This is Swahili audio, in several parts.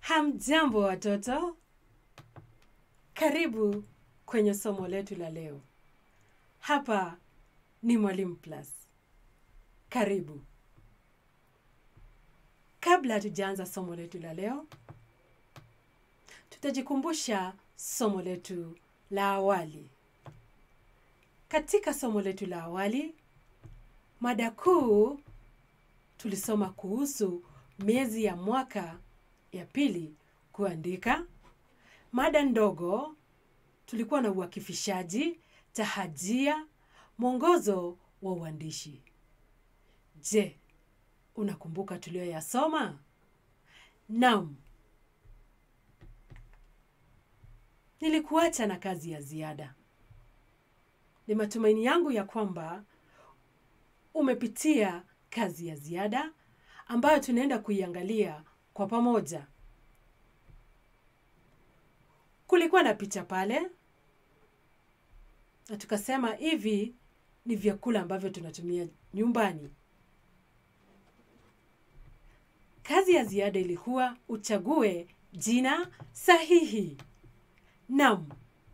Hamjambo watoto, karibu kwenye somo letu la leo. Hapa ni Mwalimu Plus. Karibu. Kabla hatujaanza somo letu la leo, tutajikumbusha somo letu la awali. Katika somo letu la awali, mada kuu tulisoma kuhusu miezi ya mwaka ya pili kuandika. Mada ndogo tulikuwa na uakifishaji, tahajia, mwongozo wa uandishi. Je, unakumbuka tuliyoyasoma? Naam. Nilikuacha na kazi ya ziada. Ni matumaini yangu ya kwamba umepitia kazi ya ziada ambayo tunaenda kuiangalia kwa pamoja. Kulikuwa na picha pale na tukasema hivi ni vyakula ambavyo tunatumia nyumbani. Kazi ya ziada ilikuwa uchague jina sahihi. Naam.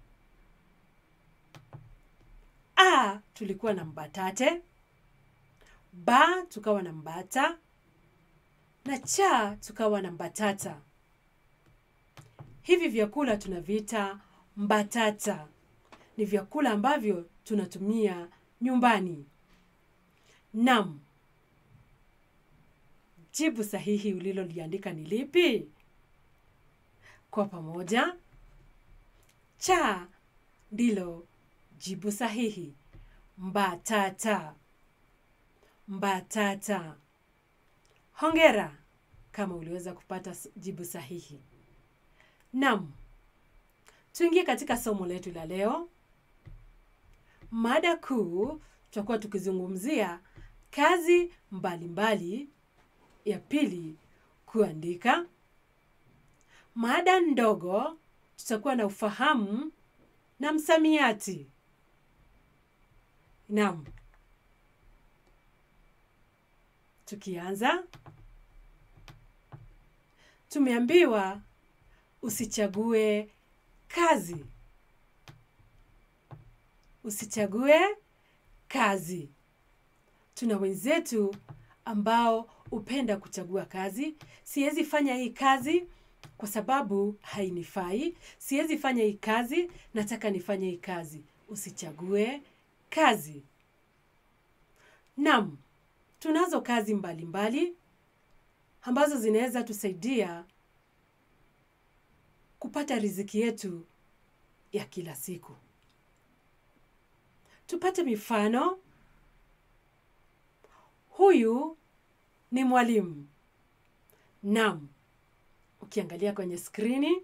A tulikuwa na mbatate, ba tukawa na mbata na cha tukawa na mbatata. Hivi vyakula tunaviita mbatata. Ni vyakula ambavyo tunatumia nyumbani. Naam. Jibu sahihi uliloliandika ni lipi? Kwa pamoja, cha ndilo jibu sahihi. Mbatata. Mbatata. Hongera kama uliweza kupata s- jibu sahihi. Naam. Tuingie katika somo letu la leo. Mada kuu tutakuwa tukizungumzia kazi mbalimbali ya pili kuandika. Mada ndogo tutakuwa na ufahamu na msamiati. Naam. Tukianza, tumeambiwa usichague kazi. Usichague kazi. Tuna wenzetu ambao hupenda kuchagua kazi. Siwezi fanya hii kazi kwa sababu hainifai. Siwezi fanya hii kazi, nataka nifanye hii kazi. Usichague kazi. Naam, tunazo kazi mbalimbali mbali, ambazo zinaweza tusaidia kupata riziki yetu ya kila siku. Tupate mifano. Huyu ni mwalimu. Naam, ukiangalia kwenye skrini,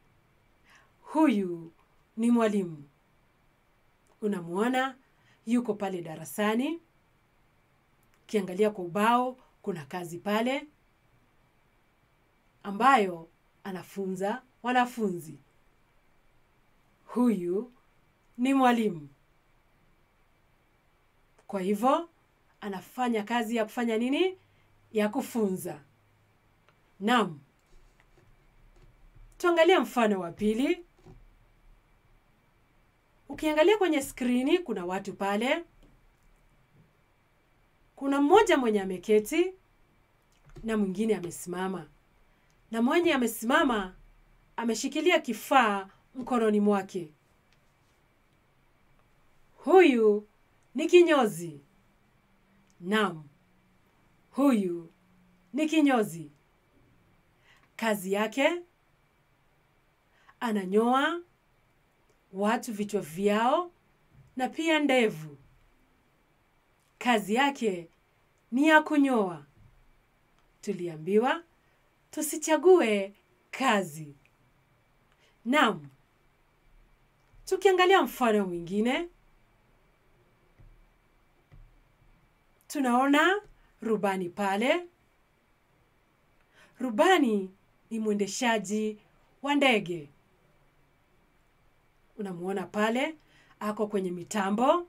huyu ni mwalimu. Unamwona yuko pale darasani. Ukiangalia kwa ubao, kuna kazi pale ambayo anafunza wanafunzi. Huyu ni mwalimu. Kwa hivyo anafanya kazi ya kufanya nini? Ya kufunza. Naam. Tuangalie mfano wa pili. Ukiangalia kwenye skrini kuna watu pale. Kuna mmoja mwenye ameketi na mwingine amesimama. Na mwenye amesimama ameshikilia kifaa mkononi mwake. Huyu ni kinyozi. Naam. Huyu ni kinyozi. Kazi yake ananyoa watu vichwa vyao na pia ndevu. Kazi yake ni ya kunyoa. Tuliambiwa tusichague kazi. Naam. Tukiangalia mfano mwingine, tunaona rubani pale. Rubani ni mwendeshaji wa ndege. Unamuona pale ako kwenye mitambo,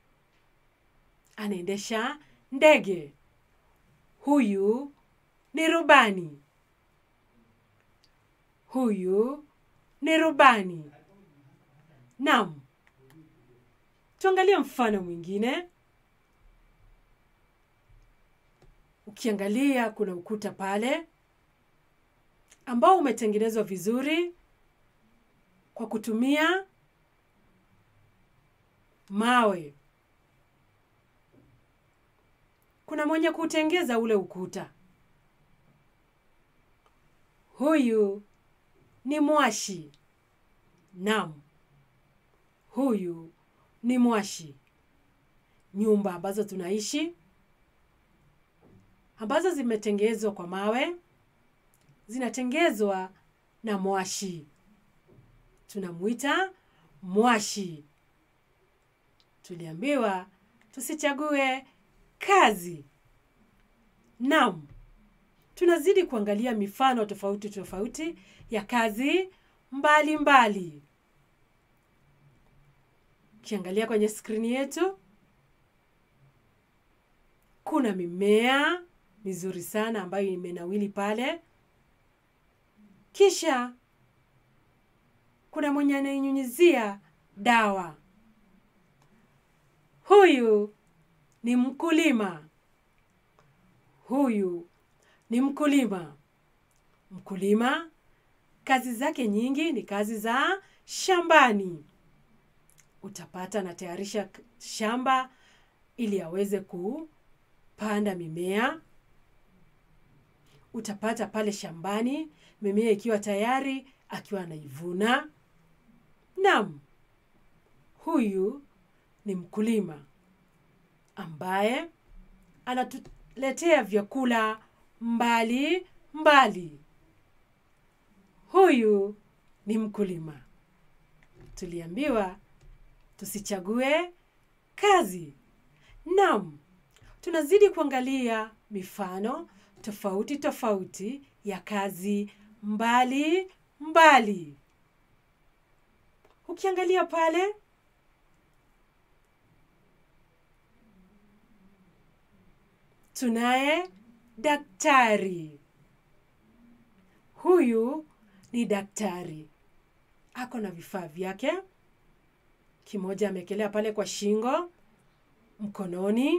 anaendesha ndege. Huyu ni rubani. huyu ni rubani. Naam, tuangalie mfano mwingine. Ukiangalia kuna ukuta pale ambao umetengenezwa vizuri kwa kutumia mawe. Kuna mwenye kutengeza ule ukuta. Huyu ni mwashi. Naam, huyu ni mwashi. Nyumba ambazo tunaishi ambazo zimetengezwa kwa mawe zinatengezwa na mwashi. Tunamwita mwashi. Tuliambiwa tusichague kazi. Naam, tunazidi kuangalia mifano tofauti tofauti ya kazi mbalimbali mbali. Ukiangalia kwenye skrini yetu kuna mimea mizuri sana ambayo imenawili pale. Kisha kuna mwenye anainyunyizia dawa. Huyu ni mkulima. Huyu ni mkulima. Mkulima kazi zake nyingi ni kazi za shambani. Utapata anatayarisha shamba ili aweze kupanda mimea. Utapata pale shambani mimea ikiwa tayari akiwa anaivuna. Naam, huyu ni mkulima ambaye anatuletea vyakula mbali mbali. Huyu ni mkulima. Tuliambiwa tusichague kazi. Naam, tunazidi kuangalia mifano tofauti tofauti ya kazi mbali mbali. Ukiangalia pale tunaye daktari. Huyu ni daktari, ako na vifaa vyake. Kimoja amekelea pale kwa shingo, mkononi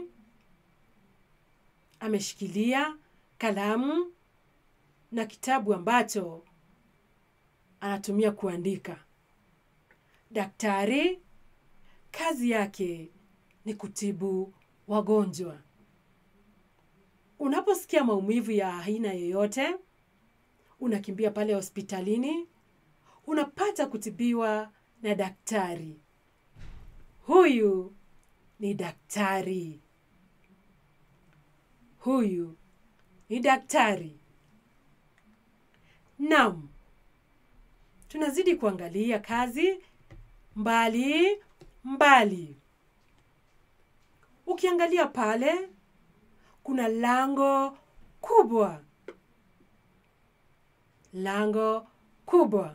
ameshikilia kalamu na kitabu ambacho anatumia kuandika. Daktari kazi yake ni kutibu wagonjwa. Unaposikia maumivu ya aina yoyote, unakimbia pale hospitalini, unapata kutibiwa na daktari. Huyu ni daktari. Huyu ni daktari. Naam, tunazidi kuangalia kazi mbali mbali. Ukiangalia pale kuna lango kubwa, lango kubwa,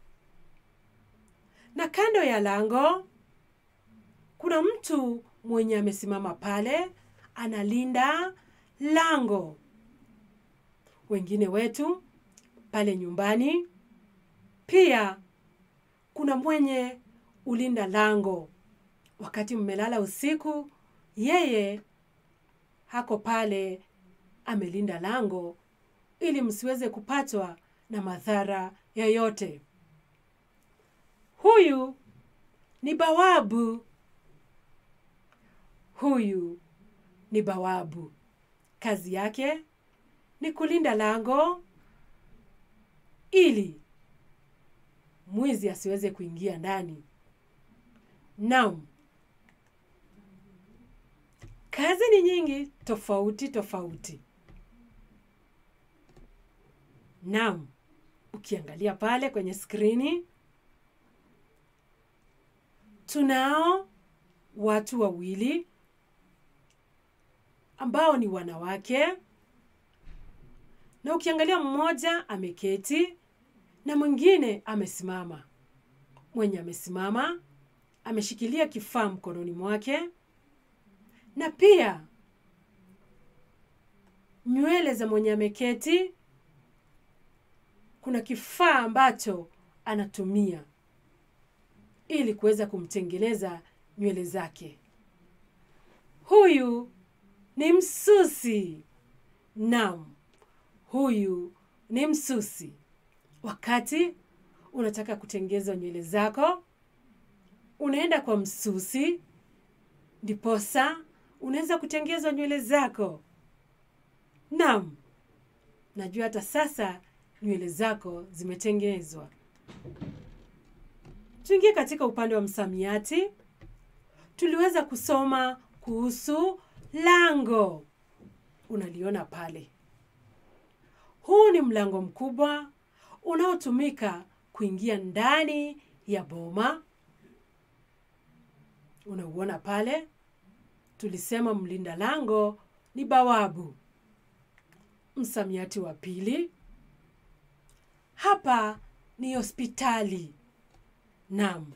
na kando ya lango kuna mtu mwenye amesimama pale analinda lango. Wengine wetu pale nyumbani pia kuna mwenye ulinda lango. Wakati mmelala usiku, yeye hako pale amelinda lango ili msiweze kupatwa na madhara yoyote. Huyu ni bawabu. Huyu ni bawabu. Kazi yake ni kulinda lango ili mwizi asiweze kuingia ndani. Naam, kazi ni nyingi tofauti tofauti. Naam, ukiangalia pale kwenye skrini tunao watu wawili ambao ni wanawake, na ukiangalia mmoja ameketi na mwingine amesimama. Mwenye amesimama ameshikilia kifaa mkononi mwake, na pia nywele za mwenye ameketi kuna kifaa ambacho anatumia ili kuweza kumtengeneza nywele zake. Huyu ni msusi. Naam, huyu ni msusi. Wakati unataka kutengeza nywele zako, unaenda kwa msusi, ndiposa unaweza kutengeza nywele zako. Naam, najua hata sasa nywele zako zimetengenezwa. Tuingie katika upande wa msamiati. Tuliweza kusoma kuhusu lango, unaliona pale. Huu ni mlango mkubwa unaotumika kuingia ndani ya boma. Unauona pale. Tulisema mlinda lango ni bawabu. Msamiati wa pili, hapa ni hospitali. Naam,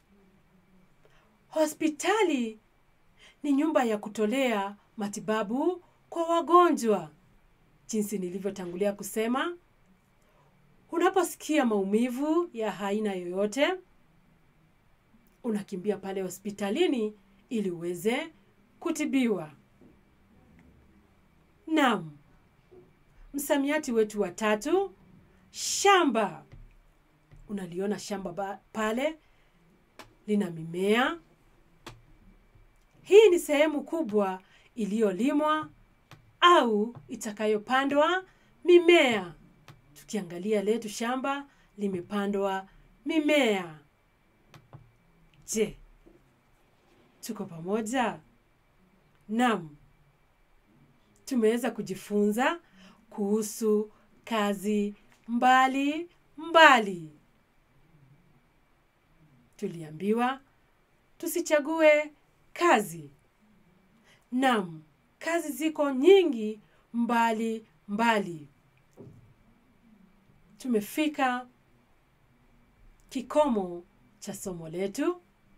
hospitali ni nyumba ya kutolea matibabu kwa wagonjwa. Jinsi nilivyotangulia kusema, unaposikia maumivu ya aina yoyote, unakimbia pale hospitalini ili uweze kutibiwa. Naam, msamiati wetu wa tatu, shamba. Unaliona shamba pale lina mimea. Hii ni sehemu kubwa iliyolimwa au itakayopandwa mimea. Tukiangalia letu shamba limepandwa mimea. Je, tuko pamoja? Naam, tumeweza kujifunza kuhusu kazi mbali mbali. Tuliambiwa tusichague kazi. Naam, kazi ziko nyingi mbali mbali. Tumefika kikomo cha somo letu.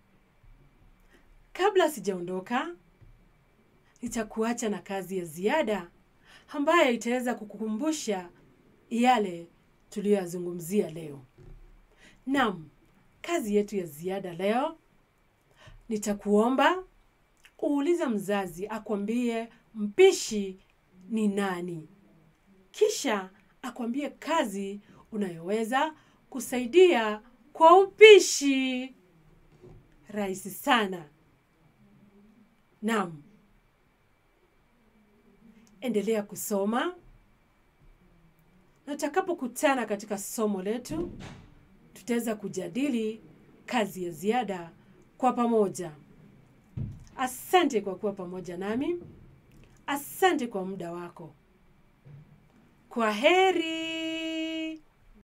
Kabla sijaondoka, nitakuacha na kazi ya ziada ambayo itaweza kukukumbusha yale tuliyoyazungumzia leo. Naam, kazi yetu ya ziada leo, nitakuomba uulize mzazi akwambie mpishi ni nani, kisha akwambie kazi unayoweza kusaidia kwa upishi. Rahisi sana. Naam, endelea kusoma na tutakapokutana katika somo letu tutaweza kujadili kazi ya ziada kwa pamoja. Asante kwa kuwa pamoja nami. Asante kwa muda wako. Kwa heri.